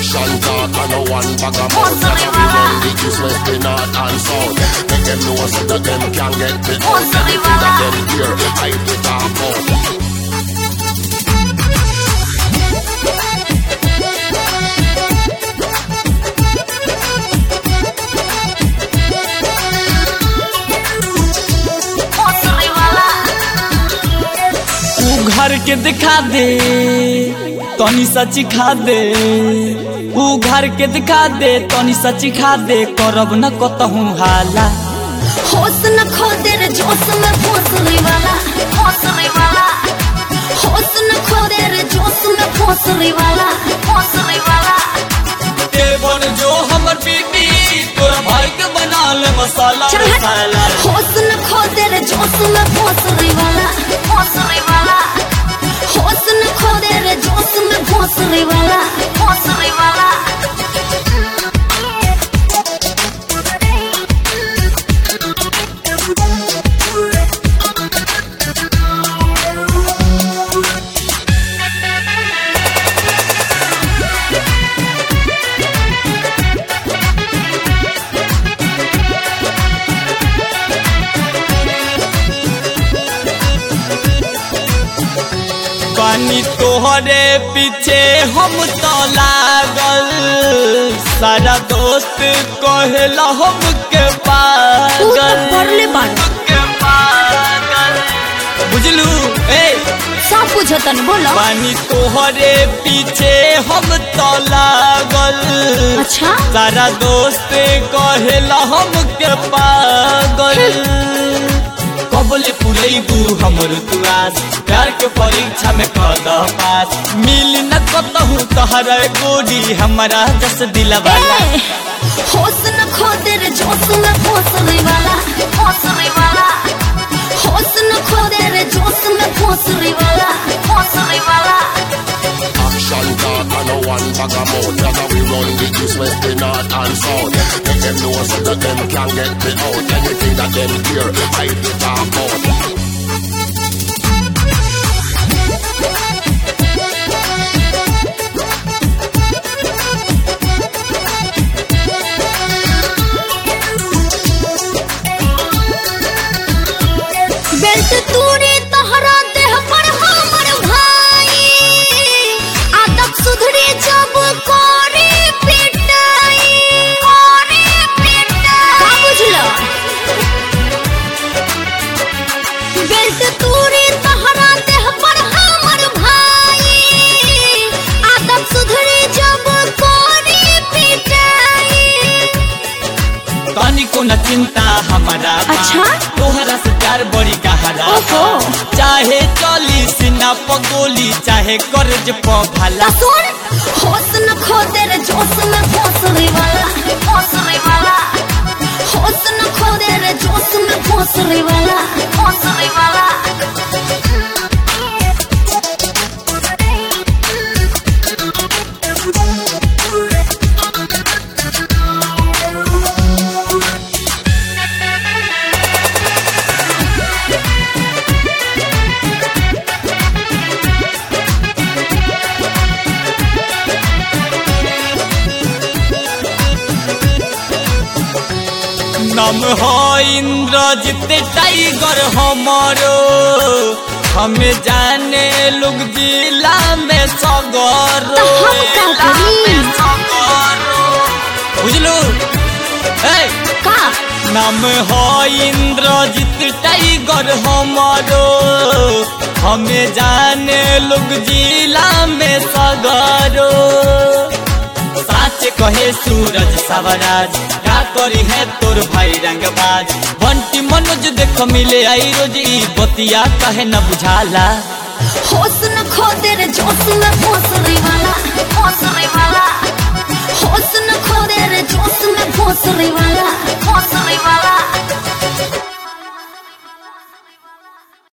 Action talk and no one bag of mouth That we run the east, west, the north and south Make them know so that them can get the out Anything that them hear, I the talk out तू घर के दिखा दे तनी सची खा दे ऊ घर के दिखा दे तनी सची खा दे करब न कतहूँ हाला होश न खो दे रे जोश में भोसले वाला भोसले वाला होश न खो दे रे जोश में भोसले वाला भोसले वाला ए बन जो हमर बीबी तोरा भाई के बना ले मसाला चल हट। मसाला होश न खो दे रे जोश में भोसले वाला भोसले वाला होश न खो दे रे जोश में भोसले वाला भोसले वाला पानी तोहरे पीछे हम तो लागल सारा दोस्त कहेला हम के तू तो पागल पढ़ले बाड़ के पागल बुझलू ए सब बुझतन बोलो पानी तोहरे पीछे हम तो लागल अच्छा सारा दोस्त कहेला हम के पागल कबले पुरैबू हमर तुआस प्यार के परीक्षा में कद पास मिल न कतहु तहरा गोरी हमारा जस दिलवाला ए, होश न खो दे रे जोश में भोसले वाला भोसले वाला होश न खो दे रे जोश में भोसले वाला भोसले वाला Action talk and no one bag of mouth That we run the east, west, the north and south Make them know so that them can get the out Anything that them hear, I the talk out belt तूरी तहरा देह पर हमर भाई आदत सुधरी जब कोरी पिटाई कोरी पिटाई का बुझलो बेल्ट तूरी तहरा देह पर हमर भाई आदत सुधरी जब कोरी पिटाई तनी को न चिंता हमारा बा। अच्छा? तोहरा से प्यार बड़ी गहरा बा। ओहो। चाहे चली सीना पगोली चाहे कर्ज प भाला सुन होश न खो दे रे जोश में भोसले वाला भोसले वाला होश न खो दे रे जोश में भोसले वाला भोसले वाला नाम हो इंद्रजित टाइगर हमारो हमें जाने लोग जिला में सगरो तो हम का करी? बुझलू ए का नाम हो इंद्रजित टाइगर हमारो हमें जाने लोग जिला में सगरो साच कहे सूरज सवराज का करी है तोर भाई रंगबाज बंटी मनोज देख मिले आई रोज ई बतिया कहे न बुझाला होश न खो दे रे जोश में भोसले वाला